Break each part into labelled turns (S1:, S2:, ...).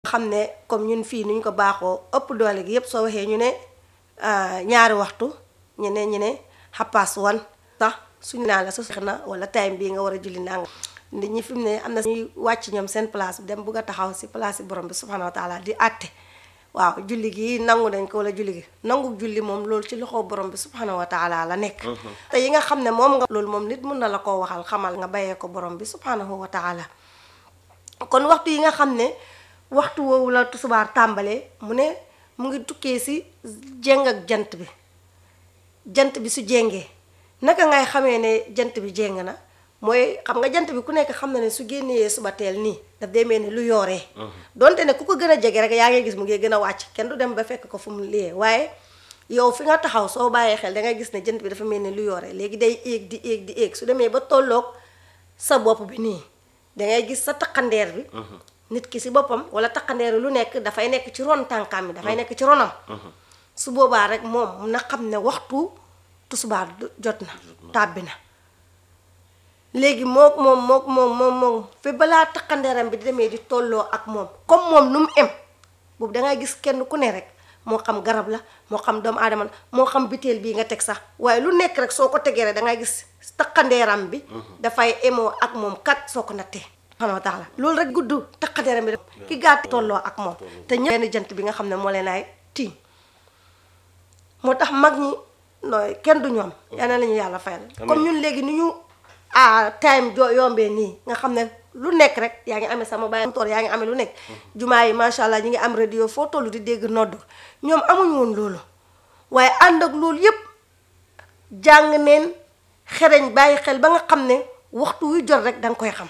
S1: xam ne comme ñun fii ni ñu ko baaxoo ëpp doole gi yépp soo waxee ñu ne ñaari waxtu ñu ne ñu ne xappaas wan sax suñu naan la sa na wala time bii nga war a julli nanga nit ñi fi mu ne am na ñuy wàcc ñoom seen place bi dem bugg a taxaw si place yi borom bi subhanahu wa taala di àtte waaw julli gi nangu nañ ko wala julli gi nangu julli moom loolu ci loxo borom bi subhanahu wa taala la nekk te yi nga xam ne moom nga loolu moom nit mun na la koo waxal xamal nga bàyyee ko borom bi subhanahu wa taala kon waxtu yi nga xam ne waxtu woowu la tusubaar tàmbalee mu ne mu ngi tukkee si jéng ak jant bi jant bi su jéngee naka ngay xamee ne jant bi jéng na mooy xam nga jant bi ku nekk xam na ne su génnee suba teel nii daf dee mel ni lu yooree donte ne ku ko gën a jege rek yaa ngi gis mu ngi gën a wàcc kenn du dem ba fekk ko fu mu liyee waaye yow fi nga taxaw soo bàyyee xel da ngay gis ne jant bi dafa mel ni lu yooree léegi day éeg di éeg di éeg su demee ba tolloog sa bopp bi nii dangay gis sa taqandeer bi nit ki si boppam wala taqandeer lu nekk dafay nekk ci ron tànkam bi dafay nekk ci ronam su boobaa rek moom na xam ne waxtu tusubaar jot na tàbbi na léegi mook moom mook moom moom moom fi balaa taqandeeram bi di demee di tolloo ak moom comme moom nu mu em boobu dangay gis kenn ku ne rek moo xam garab la moo xam doomu aadama la moo xam biteel bii nga teg sax waaye lu nekk rek soo ko tegee rek dangay gis taqandeeram bi dafay emoo ak moom kat soo ko nattee subhanahu wa taala loolu rek gudd taqandeeram bi ki gàtt tolloo ak moom te ñëpp benn jant bi nga xam ne moo leen ay tiim moo tax mag ñi nooy kenn du ñoom yal na la ñu yàlla fayal comme ñun léegi ni ñu ah time jo yombee nii nga xam ne lu nekk rek yaa ngi amee sama baay toor yaa ngi amee lu nekk jumaa yi macha allah ñi ngi am radio foo tollu di dégg nodd ñoom amuñ woon loolu waaye ànd ak loolu yépp jàng neen xereñ bàyyi xel ba nga xam ne waxtu wu jot rek danga koy xam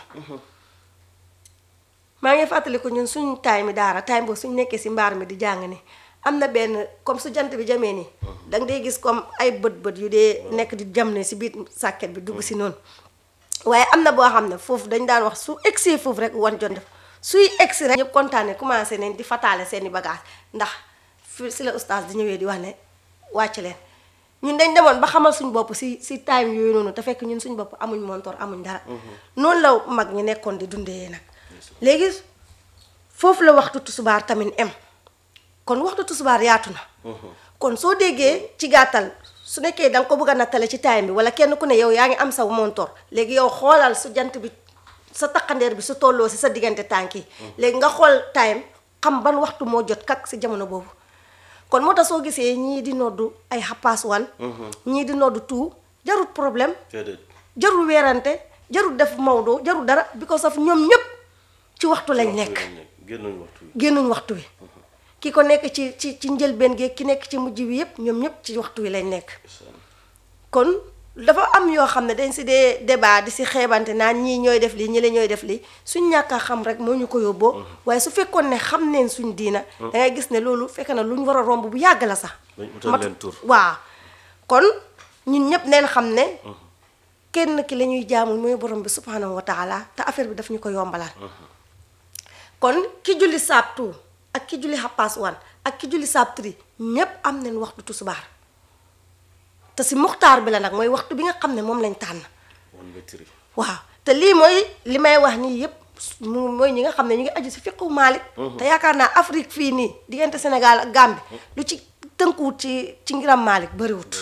S1: maa ngi fàttali ko ñun suñ time mi daara time boobu suñ nekkee si mbaar mi di jàng ni am na benn comme su jant bi jamee nii danga dee gis comme ay bët bët yu dee nekk di jam ne si biir sàkket bi dugg si noonu waaye am na boo xam ne foofu dañ daan wax su egsee foofu rek wan jot def suy egsi rek ñëpp kontaane commencé nañ di fataale seeni bagage ndax fi si la oustaz di ñëwee di wax ne wàcc leen ñun dañ demoon ba xamal suñ bopp si si time yooyu noonu te fekk ñun suñ bopp amuñ montor amuñ dara noonu la mag ñi nekkoon di dundee nag léegi foofu la waxtu tusubaar tamit em kon waxtu tusubaar yaatu na kon soo déggee ci gàttal su nekkee da nga ko bëgg a nattale ci time bi wala kenn ku ne yow yaa ngi am sa montor léegi yow xoolal su jant bi sa taqandeer bi su tolloo si sa diggante tànk yi léegi nga xool time xam ban waxtu moo jot kak si jamono boobu kon moo tax soo gisee ñii di noddu ay xappaas wan ñii di noddu tout jarul problème jarul weerante jarul def mawdo jarul dara because of ñoom ñépp ci waxtu lañ nekk génnuñ waxtu wi ki ko nekk ci ci ci njëlbeen gi ki nekk ci mujj wi yépp ñoom ñépp ci waxtu wi lañ nekk kon dafa am yoo xam ne dañ si dee débat di si xeebante naan ñii ñooy def lii ñi la ñooy def lii suñ ñàkk a xam rek moo ñu ko yóbboo waaye su fekkoon ne xam neen suñ diina dangay gis ne loolu fekk na lu ñu war a romb bu yàgg la sax waaw kon ñun ñépp neen xam ne kenn ki la ñuy jaamu mooy borom bi subhanahu wa taala te affaire bi daf ñu ko yombalal kon ki julli saabtu ak ki julli xappaas wan ak ki julli saab tri ñépp am nañ waxtu tusubaar te si muxtaar bi la nag mooy waxtu bi nga xam ne moom lañ tànn waaw te lii mooy li may wax nii yépp mu mooy ñi nga xam ne ñu ngi aju si fiqu Maalik te yaakaar naa Afrique fii nii diggante Sénégal ak Gambie lu ci tënkuwut ci ci ngiram Maalik bariwut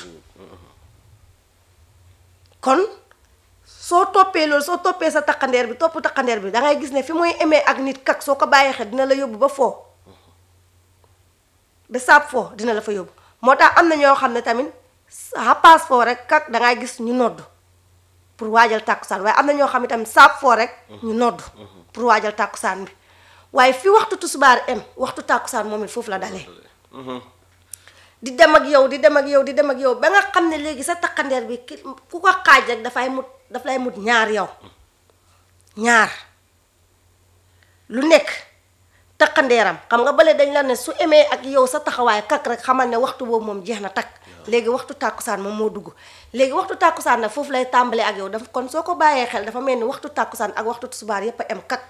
S1: kon soo toppee loolu soo toppee sa taqandeer bi topp taqandeer bi dangay gis ne fi mooy emee ak nit kak soo ko bàyyi xel dina la yóbbu ba foo ba saab foo dina la fa yóbbu moo tax am na ñoo xam ne tamit xappaas foo rek kak dangay gis ñu nodd pour waajal tàkkusaan waaye am na ñoo xam ne tamit saab foo rek ñu nodd pour waajal tàkkusaan bi waaye fi waxtu tusubaar em waxtu tàkkusaan moom it foofu la dalee di dem ak yow di dem ak yow di dem ak yow ba nga xam ne léegi sa taqandeer bi ki ku ko xaaj rek dafay mut daf lay mut ñaar yow ñaar lu nekk taqandeeram xam nga bale dañ la ne su emee ak yow sa taxawaay kak rek xamal ne waxtu boobu moom jeex na takk léegi waxtu tàkkusaan moom moo dugg léegi waxtu tàkkusaan nag foofu lay tàmbalee ak yow dafa kon soo ko bàyyee xel dafa mel ni waxtu tàkkusaan ak waxtu tusubaar yépp a em kak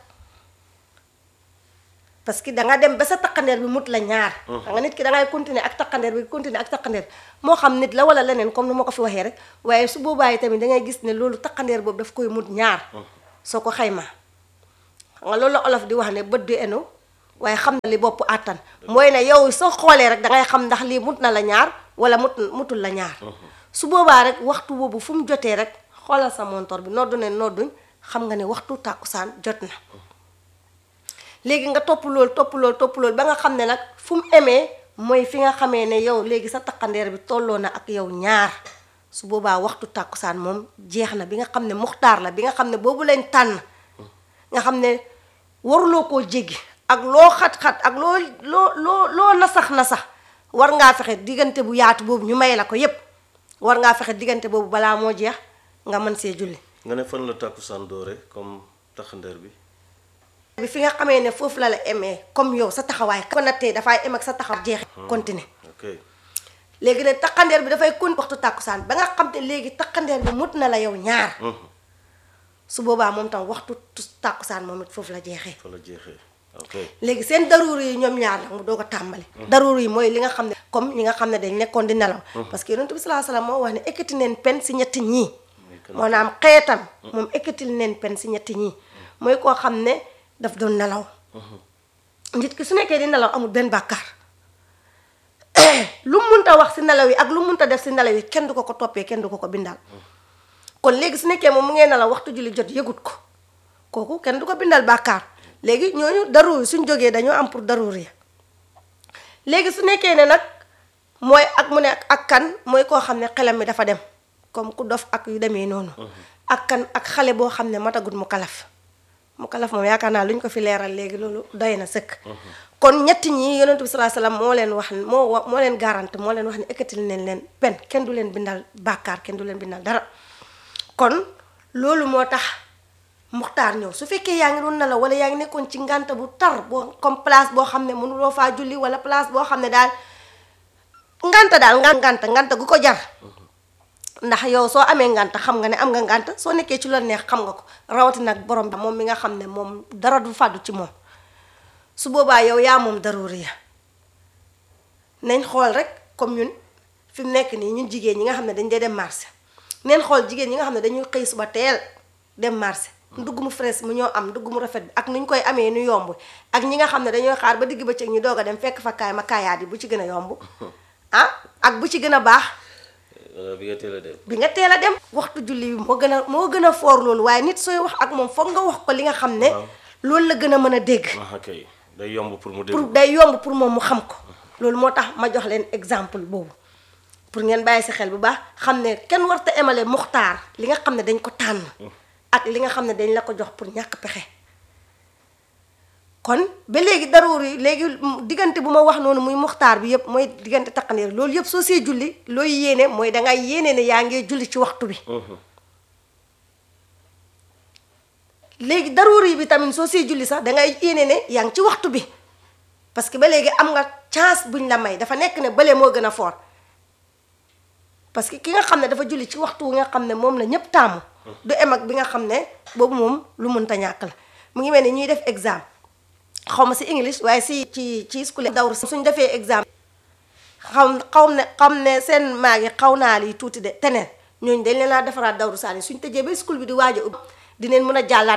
S1: parce que da nga dem ba sa taqandeer bi mut la ñaar xam nga nit ki da ngay continuer ak taqandeer bi continuer ak taqandeer moo xam nit la wala leneen comme ni ma ko fi waxee rek waaye su boobaa yi tamit da ngay gis ne loolu taqandeer boobu daf koy mut ñaar soo ko xaymaa xam nga loolu la olof di wax ne bët du eno waaye xam na li bopp àttan mooy ne yow soo xoolee rek da ngay xam ndax lii mut na la ñaar wala mut mutul la ñaar su boobaa rek waxtu boobu fu mu jotee rek xoolal sa montor bi noddu ne nodduñ xam nga ne waxtu tàkkusaan jot na léegi nga topp loolu topp loolu topp loolu ba nga xam ne nag fu mu emee mooy fi nga xamee ne yow léegi sa takkandeer bi tolloo na ak yow ñaar su boobaa waxtu tàkkusaan moom jeex na bi nga xam ne muxtaar la bi nga xam ne boobu lañ tànn nga xam ne waruloo koo jéggi ak loo xat-xat ak loo loo loo loo nasax nasax war ngaa fexe diggante bu yaatu boobu ñu may la ko yépp war ngaa fexe diggante boobu balaa moo jeex nga mën see julli
S2: nga ne fan la tàkkusaan doore comme taxandeer bi
S1: bi fi nga xamee ne foofu la la emee comme yow sa taxawaay ko nattee dafay em ak sa taxaw jeex continuer
S2: ok
S1: léegi ne taqandeer bi dafay kon waxtu tàkkusaan ba nga xam ne léegi taqandeer bi mut na la yow ñaar su boobaa moom tam waxtu tàkkusaan moom it foofu la jeexee
S2: fa la jeexee ok
S1: léegi seen daruur yi ñoom ñaar nag mu doog a tàmbali daruur yi mooy li nga xam ne comme ñi nga xam ne dañ nekkoon di nelaw parce que yonent bi salaa salaam moo wax ne ekkati neen pen si ñetti ñii moo naam xeetam moom ekkatil neen pen si ñetti ñii mooy koo xam ne daf doon nelaw nit ki su nekkee di nelaw amul benn bàkkaar lu munta wax si nelaw yi ak lu munta def si nelaw yi kenn du ko ko toppee kenn du ko ko bindal kon léegi su nekkee moom mu ngee nelaw waxtu julli jot yëgut ko kooku kenn du ko bindal bàkkaar léegi ñooñu daruur suñ jógee dañoo am pour daruur yi léegi su nekkee ne nag mooy ak mu ne ak kan mooy koo xam ne xelam mi dafa dem comme ku dof ak yu demee noonu ak kan ak xale boo xam ne matagut mu kalaf mu kalaf moom yaakaar naa lu ñu ko fi leeral léegi loolu doy na sëkk kon ñetti ñi yonentu bi salaa salaam moo leen wax moo wa moo leen garante moo leen wax ne ekkatil neen leen pen kenn du leen bindal bàkkaar kenn du leen bindal dara kon loolu moo tax muxtaar ñëw su fekkee yaa ngi doon nelaw wala yaa ngi nekkoon ci ngànta bu tar boo comme place boo xam ne mënuloo faa julli wala place boo xam ne daal ngànta daal nga ngànta ngànta gu ko jar ndax yow soo amee ngànta xam nga ne am nga ngànta soo nekkee ci la neex xam nga ko rawati nag borom bi moom mi nga xam ne moom dara du fàddu ci moom su boobaa yow yaa moom daruuri ya nañ xool rek comme ñun fi mu nekk nii ñun jigéen ñi nga xam ne dañ dee dem marché neen xool jigéen ñi nga xam ne dañuy xëy suba teel dem marché ndugg mu fraîche mu ñoo am ndugg mu rafet bi ak nu ñu koy amee nu yomb ak ñi nga xam ne dañooy xaar ba digg bëccëg ñu doog a dem fekk fa kaay ma kaayaat yi bu ci gën a yomb ah ak bu ci gën a baax
S2: wala bi nga teel a dem
S1: bi nga teel a dem waxtu julli bi moo gën a moo gën a foor loolu waaye nit sooy wax ak moom foog nga wax ko li nga xam ne loolu la gën a mën a dégg
S2: ah kay day yomb pour mu
S1: pour
S2: dégg
S1: day yomb pour moom mu xam ko loolu moo tax ma jox leen exemple boobu pour ngeen bàyyi si xel bu baax xam ne kenn warta emale muxtaar li nga xam ne dañ ko tànn ak li nga xam ne dañ la ko jox pour ñàkk pexe kon ba léegi daruur yi léegi diggante bu ma wax noonu muy muxtaar bi yëpp mooy diggante taqandeer loolu yëpp soo see julli looy yéene mooy dangay yéene ne yaa ngee julli ci waxtu bi léegi daruur yi bi tamit soo see julli sax dangay yéene ne yaa ngi ci waxtu bi parce que ba léegi am nga chance buñ la may dafa nekk ne bële moo gën a fort parce que ki nga xam ne dafa julli ci waxtu wi nga xam ne moom la ñëpp taamu du em ak bi nga xam ne boobu moom lu mënta ñàkk la mu ngi mel ni ñuy def examen xaw ma si english waaye si ci ci school dawru suñ defee examen xam xaw ne xam ne seen maag yi xaw naa lii tuuti de teneen ñooñu dañ leen laa defaraat dawru saani suñ tëjee ba school bi di waaj a ubbi dineen mën a jàllaat